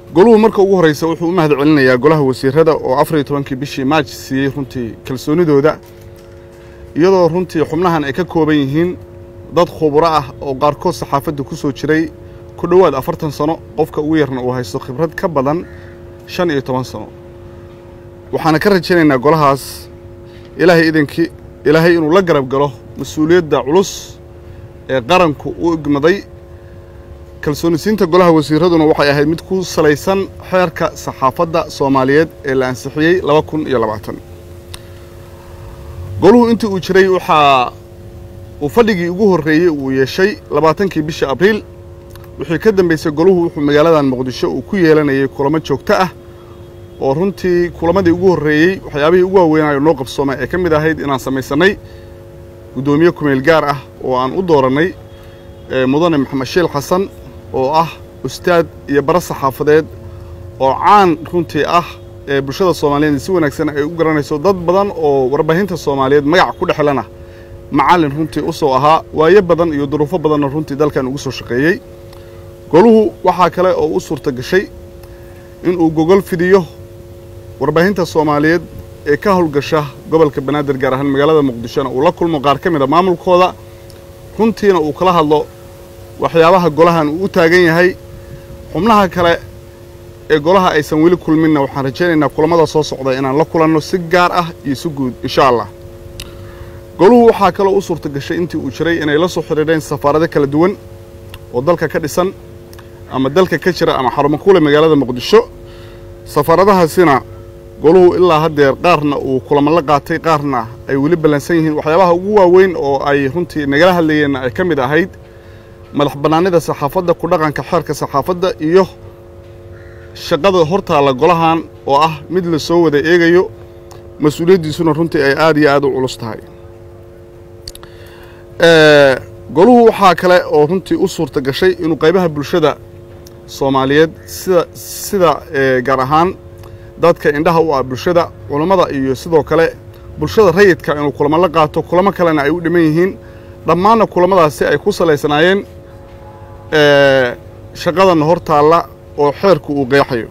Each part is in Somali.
goluhu marka ugu horreysa wuxuu u mahad celinayaa golaha wasiirada oo afar iyo tobankii bishii maaj siiyey runtii kalsoonidooda iyadoo runtii xubnahan ay ka kooban yihiin dad khuburo ah oo qaarkood saxaafadda ku soo jiray ku dhowaad afartan sano qofka ugu yarna uu haysto khibrad ka badan shan iyo toban sano waxaana ka rajaynaynaa golahaas ilaahay idankii ilaahay inuu la garab galo mas-uuliyadda culus ee qaranku u igmaday kalsoonisiinta golaha wasiiraduna waxay ahayd mid ku salaysan xeerka saxaafadda soomaaliyeed ee la ansixiyey laba kun iyo labaatan goluhu intii uu jiray waxaa uu fadhigii ugu horreeyey uu yeeshay labaatankii bisha abriil wixii ka dambaysay goluhu wuxuu magaaladan muqdisho uu ku yeelanayay kulamo joogto ah oo runtii kulamadii ugu horreeyey waxyaabihii ugu waaweynayo noo qabsoomay ee ka mid ahayd inaan samaysannay guddoomiye kumeel gaar ah oo aan u doorannay mudane maxamed shiil xasan oo ah ustaad iyo bara saxaafadeed oo caan runtii ah ee bulshada soomaaliyeed si wanaagsan ay u garanayso dad badan oo warbaahinta soomaaliyeed magac ku dhexlana macallin runtii u soo ahaa waayo badan iyo duruufo badanna runtii dalkan ugu soo shaqeeyey goluhu waxaa kale oo u suurta gashay inuu gogol fidiyo warbaahinta soomaaliyeed ee ka howlgasha gobolka banaadir gaar ahaan magaalada muqdishona uu la kulmo qaar ka mid a maamulkooda runtiina uu kala hadlo waxyaabaha golahan uu u taagan yahay xubnaha kale ee golaha aysan weli kulminna waxaan rajaynaynaa kulamada soo socda inaan la kulanno si gaar ah iyo si guud insha allah goluhu waxaa kaloo u suurta gashay intii uu jiray inay la soo xidhiidheen safaarado kala duwan oo dalka ka dhisan ama dalka ka jira ama xarumo kule magaalada muqdisho safaaradahaasina goluhu ilaa haddeer qaarna uu kulamo la qaatay qaarna ay weli ballansan yihiin waxyaabaha ugu waaweyn oo ay runtii nagala hadlayeenna ay ka mid ahayd madax bannaanida saxaafadda ku dhaqanka xeerka saxaafadda iyo shaqada hortaalla golahan oo ah mid la soo wada eegayo mas-uuliyaddiisuna runtii ay aad iyo aad u culus tahay goluhu waxaa kale oo runtii u suurta gashay inuu qaybaha bulshada soomaaliyeed sida sida gaar ahaan dadka indhaha u ah bulshada culammada iyo sidoo kale bulshada rayidka inuu kulamo la qaato kulamo kalena ay u dhiman yihiin dhammaanna kulamadaasi ay ku salaysanaayeen shaqadanna hor taalla oo xeerku uu qeexayo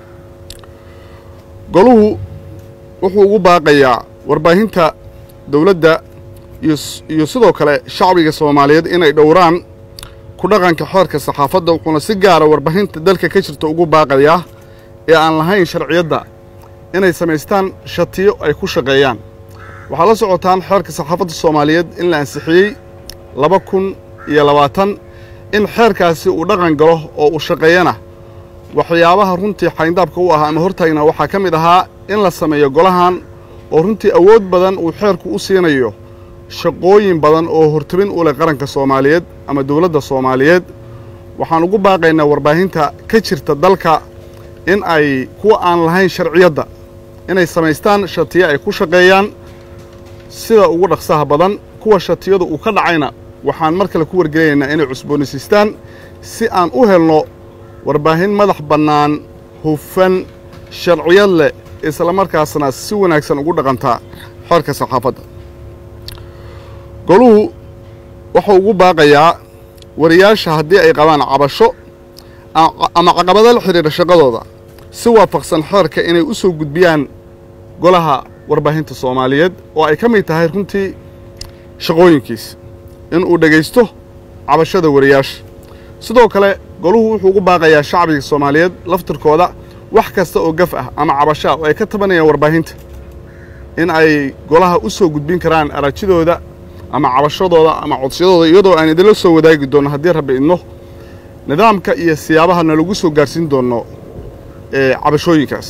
goluhu wuxuu ugu baaqayaa warbaahinta dowladda iyo sidoo kale shacbiga soomaaliyeed inay dhowraan ku dhaqanka xeerka saxaafadda wuxuuna si gaara warbaahinta dalka ka jirta ugu baaqayaa ee aan lahayn sharciyadda inay samaystaan shatiyo ay ku shaqeeyaan waxaa la socotaan xeerka saxaafadda soomaaliyeed in la ansixiyey laba kun iyo labaatan in xeerkaasi uu dhaqan galo oo uu shaqeeyana waxyaabaha runtii xayndaabka u ahaa ama hortaagna waxaa ka mid ahaa in la sameeyo golahan oo runtii awood badan uu xeerku u siinayo shaqooyin badan oo hortabin u leh qaranka soomaaliyeed ama dowladda soomaaliyeed waxaan ugu baaqaynaa warbaahinta ka jirta dalka in ay kuwa aan lahayn sharciyadda inay samaystaan shatiyo ay ku shaqeeyaan sida ugu dhaqsaha badan kuwa shatiyadu uu ka dhacayna waxaan mar kale ku wargelinaynaa inay cusboonaysiistaan si aan u helno warbaahin madax bannaan hufan sharciyad leh islamarkaasna si wanaagsan ugu dhaqantaa xeerka saxaafadda goluhu wuxuu ugu baaqayaa wariyaasha haddii ay qabaan cabasho ama caqabado la xidhiidha shaqadooda si waafaqsan xeerka inay u soo gudbiyaan golaha warbaahinta soomaaliyeed oo ay ka mid tahay runtii shaqooyinkiis inuu dhegaysto cabashada wariyaasha sidoo kale goluhu wuxuu ugu baaqayaa shacbiga soomaaliyeed laftirkooda wax kasta oo gaf ah ama cabasho ah oo ay ka tabanayaan warbaahinta in ay golaha u soo gudbin karaan arajidooda ama cabashadooda ama codsiyadooda iyadoo aan idinla soo wadaagi doonno haddii rabbi idno nidaamka iyo siyaabaha nalagu soo gaarsiin doonno cabashooyinkaas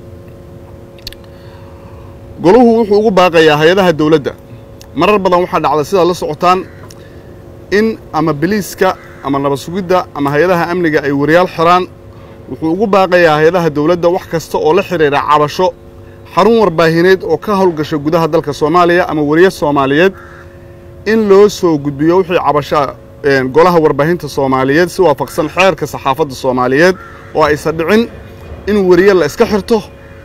goluhu wuxuu ugu baaqayaa hay-adaha dawladda marar badan waxaa dhacda sidaad la socotaan in ama biliiska ama nabad sugidda ama hay-adaha amniga ay wariyaal xiraan wuxuu ugu baaqayaa hay-adaha dawladda wax kasta oo la xidhiidha cabasho xarun warbaahineed oo ka howlgasha gudaha dalka soomaaliya ama wariye soomaaliyeed in loo soo gudbiyo wixii cabashaa golaha warbaahinta soomaaliyeed si waafaqsan xeerka saxaafadda soomaaliyeed oo aysan dhicin in wariye la iska xirto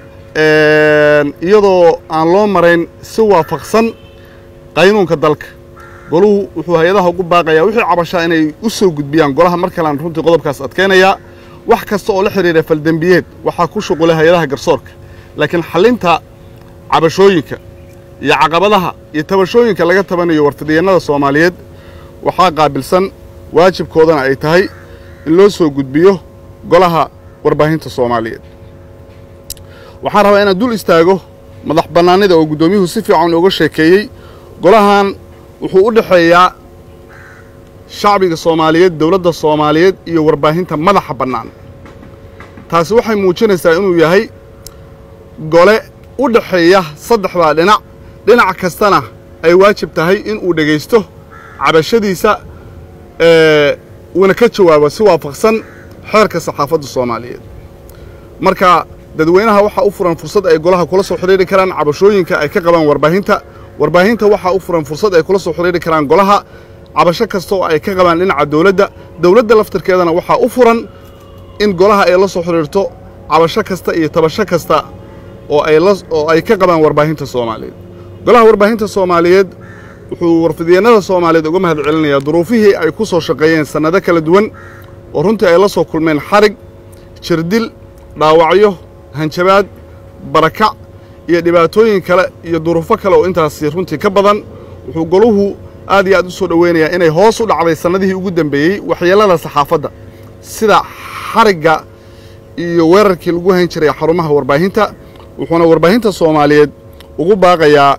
iyadoo aan loo marayn si waafaqsan qaynuunka dalka goluhu wuxuu hay-adaha ugu baaqayaa wixii cabashaa inay u soo gudbiyaan golaha mar kalean runtii qodobkaas adkaynayaa wax kasta oo la xidhiira faldembiyeed waxaa ku shuqulay hay-adaha garsoorka laakiin xallinta cabashooyinka iyo caqabadaha iyo tabashooyinka laga tabanayo warfidyeenada soomaaliyeed waxaa qaabilsan waajibkoodana ay tahay in loo soo gudbiyo golaha warbaahinta soomaaliyeed waxaan rabaa inaan dul istaago madax bannaanida oo guddoomiyuhu si fiican uga sheekeeyey golahan wuxuu u dhexeeyaa shacbiga soomaaliyeed dowladda soomaaliyeed iyo warbaahinta madaxa bannaan taasi waxay muujinaysaa inuu yahay gole u dhexeeya saddexdaa dhinac dhinac kastana ay waajib tahay inuu dhegaysto cabashadiisa uuna ka jawaabo si waafaqsan xeerka saxaafadda soomaaliyeed marka dadweynaha waxaa u furan fursad ay golaha kula soo xidhiiri karaan cabashooyinka ay ka qabaan warbaahinta warbaahinta waxaa u furan fursad ay kula soo xidhiiri karaan golaha cabasho kasta oo ay ka qabaan dhinaca dawladda dawladda laftirkeedana waxaa u furan in golaha ay la soo xidhiirto cabasho kasta iyo tabasho kasta oo ay la oo ay ka qabaan warbaahinta soomaaliyeed golaha warbaahinta soomaaliyeed wuxuu warfidyeenada soomaaliyeed uga mahad celinayaa duruufihii ay ku soo shaqeeyeen sannado kala duwan oo runtii ay la soo kulmeen xarig jirdil dhaawacyo hanjabaad barakac iyo dhibaatooyin kale iyo duruufo kale oo intaasi runtii ka badan wuxuu goluhu aad iyo aad u soo dhoweynayaa inay hoos u dhacday sannadihii ugu dembeeyey waxyeellada saxaafadda sida xarigga iyo weerarkii lagu hayn jiray xarumaha warbaahinta wuxuuna warbaahinta soomaaliyeed ugu baaqayaa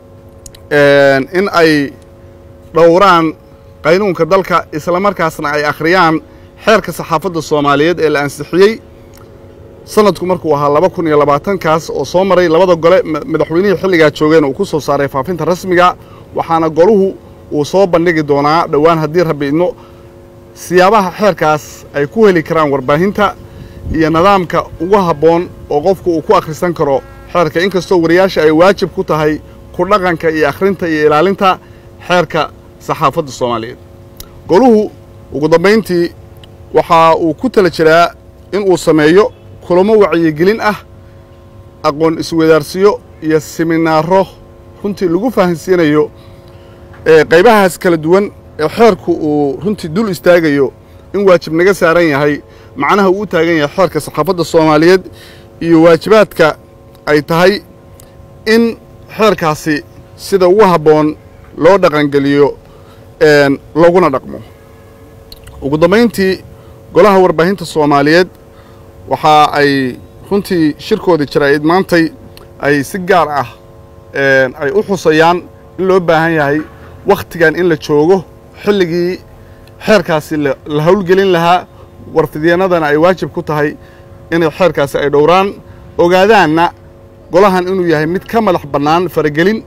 in ay dhowraan qaynuunka dalka islamarkaasna ay akhriyaan xeerka saxaafadda soomaaliyeed ee la ansixiyey sanadku markuu ahaa laba kun iyo labaatankaas oo soo maray labada gole madaxweynihii xilligaa joogeen uu ku soo saaray faafinta rasmiga waxaana goluhu uu soo bandhigi doonaa dhowaan haddii rabbi idmo siyaabaha xeerkaas ay ku heli karaan warbaahinta iyo nidaamka ugu habboon oo qofku uu ku akhrisan karo xeerka inkastoo wariyaasha ay waajib ku tahay ku dhaqanka iyo akhrinta iyo ilaalinta xeerka saxaafadda soomaaliyeed goluhu ugu dambayntii waxa uu ku tala jiraa in uu sameeyo kulamo wacyigelin ah aqoon iswadaarsiyo iyo siminaaro runtii lagu fahansiinayo qaybahaas kala duwan ee xeerku uu runtii dul istaagayo in waajib naga saaran yahay macnaha uu u taagan yahay xeerka saxaafadda soomaaliyeed iyo waajibaadka ay tahay in xeerkaasi sida ugu habboon loo dhaqangeliyo looguna dhaqmo ugu dambayntii golaha warbaahinta soomaaliyeed waxa ay runtii shirkoodii jaraa'id maantay ay si gaar ah ay u xusayaan in loo baahan yahay wakhtigan in la joogo xilligii xeerkaasi la howlgelin lahaa warfidyeenadana ay waajib ku tahay inay xeerkaasi ay dhowraan ogaadaanna golahan inuu yahay mid ka madax bannaan faragelin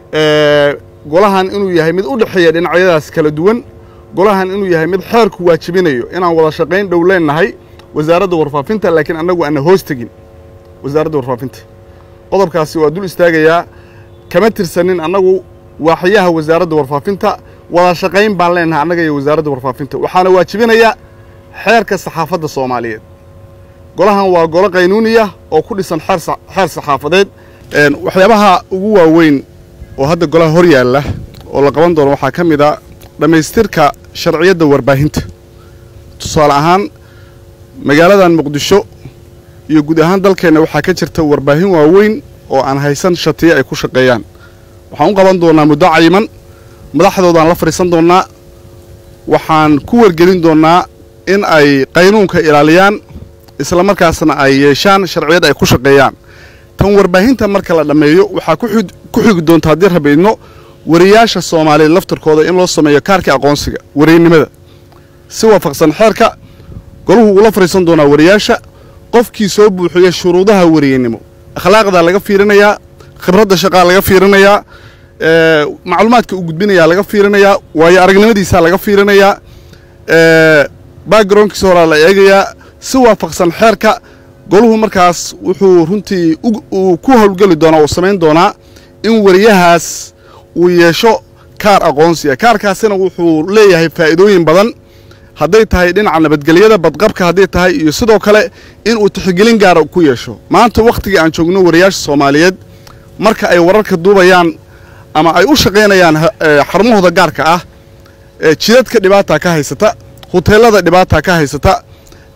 golahan inuu yahay mid u dhexeeya dhinacyadaas kala duwan golahan inuu yahay mid xeerku waajibinayo inaan wada shaqayn dhow leennahay wasaaradda warfaafinta laakiin annagu aanna hoos tegin wasaaradda warfaafinta qodobkaasi waa dul istaagayaa kama tirsanin annagu waaxyaha wasaaradda warfaafinta wada shaqayn baan leennahay annaga iyo wasaaradda warfaafinta waxaana waajibinaya xeerka saxaafadda soomaaliyeed golahan waa golo qaynuuniya oo ku dhisan xeer saxaafadeed waxyaabaha ugu waaweyn oo hadda golaha hor yaalla oo la qaban doono waxaa ka mid a dhammaystirka sharciyadda warbaahinta tusaale ahaan magaaladan muqdisho iyo guud ahaan dalkeenna waxaa ka jirta warbaahin waaweyn oo aan haysan shatiye ay ku shaqeeyaan waxaan u qaban doonnaa muddo cayiman madaxdoodaan la fadhiisan doonnaa waxaan ku wargelin doonnaa in ay qaynuunka ilaaliyaan isla markaasna ay yeeshaan sharciyad ay ku shaqeeyaan tan warbaahinta marka la dhammeeyo waxaa ku xigi doonta haddii rabiidno wariyaasha soomaaliyeed laftarkooda in loo sameeyo kaarka aqoonsiga wariynimada si waafaqsan xeerka golahu uula fadhiisan doonaa wariyaasha qofkii soo buuxiya shuruudaha wariyeynimo akhlaaqdaa laga fiirinayaa khibradda shaqaa laga fiirinayaa macluumaadka uu gudbinayaa laga fiirinayaa waayo aragnimadiisaa laga fiirinayaa backgroundkiisa horaa la eegayaa si waafaqsan xeerka goluhu markaas wuxuu runtii uu ku howlgeli doonaa uu samayn doonaa in wariyahaas uu yeesho kaar aqoonsiya kaarkaasina wuxuu leeyahay faa'iidooyin badan hadday tahay dhinaca nabadgelyada badqabka hadday tahay iyo sidoo kale inuu tixgelin gaara ku yeesho maanta wakhtigii aan joogno wariyaasha soomaaliyeed marka ay wararka duubayaan ama ay u shaqaynayaan xarumahooda gaarka ah jidadka dhibaataa ka haysata huteelada dhibaataa ka haysata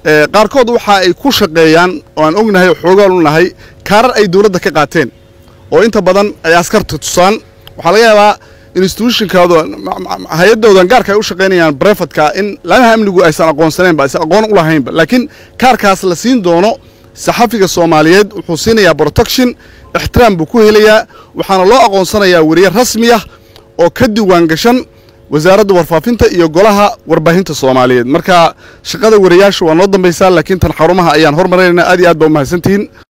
qaarkood waxa ay ku shaqeeyaan oo aan ognahay oo xoogaal u nahay kaarar ay dowladda ka qaateen oo inta badan ay askarta tusaan waxaa laga yaabaa institutionkaado hay-addoodan gaarka ay u shaqaynayaan brefatka in laamaha amnigu aysan aqoonsaneenba aysan aqoon u lahaynba laakiin kaarkaas la siin doono saxafiga soomaaliyeed wuxuu siinayaa protection ixtiraam buu ku helayaa waxaana loo aqoonsanayaa weriye rasmi ah oo ka diiwaan gashan wasaaradda warfaafinta iyo golaha warbaahinta soomaaliyeed marka shaqada wariyaasha waa noo dambaysaa laakiin tan xarumaha ayaan hormaraynaynaa aad iyo aad baa u mahadsantihiin